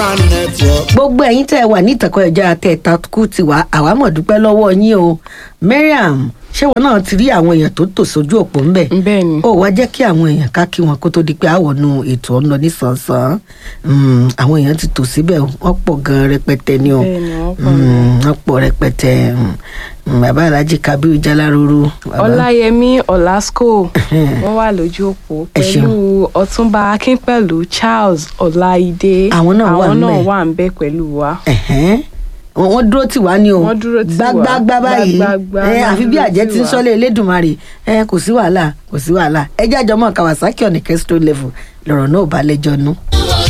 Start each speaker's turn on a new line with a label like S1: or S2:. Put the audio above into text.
S1: network.
S2: gbogbo ẹ̀yin tẹ́ ẹ wà ní ìtàkùn ẹ̀já tẹ́ ẹ takú ti wá àwa mọ̀ dúpẹ́ lọ́wọ́ yín o mariam ṣé wọn náà ti rí àwọn èèyàn tó tò sójú òpó ńbẹ
S3: bẹ́ẹ̀ ni
S2: ó wá jẹ́ kí àwọn èèyàn ká kí wọn kó tó di pé àwọnú ètò ọ̀nà nísànsán Mm, àwọn èèyàn ti tò síbẹ̀ o, wọ́n pọ̀ gan rẹpẹtẹ ni o
S3: bẹ́ẹ̀ ni wọ́n pọ̀
S2: Mm, wọ́n pọ̀ rẹpẹtẹ Mm, mm, bàbá alhaji kabiru jaláruru bàbá-
S3: ọláyẹmí ọlásùkò wọn wà lójú òpó
S2: Ẹ ṣeun.
S3: pẹ̀lú ọ̀túnba akínpẹ̀lú charles ọláìdé
S2: Àwọn náà wà
S3: àwọn náà
S2: ńbẹ̀.
S3: wà ń bẹ pẹ̀lú wa.
S2: Ẹ̀hẹ́n. wọ́n wọ́n dúró tì wá ní o
S3: Wọ́n dúró tì wá.
S2: gbágbágbá báyìí
S3: Gbágbágbá
S2: ẹ
S3: wọ́n
S2: àfi bí
S3: dúró
S2: àjẹ́
S3: tì
S2: ti ń
S3: wá.
S2: sọ́lé elédùnmarè ẹ kò sí wàhálà kò sí wàhálà ẹ jẹ́ àjọmọ́ kawasaki ọ̀nì kẹ́sítọ́ level lọ̀rọ̀ náà ò bá lẹ́jọ́ nú.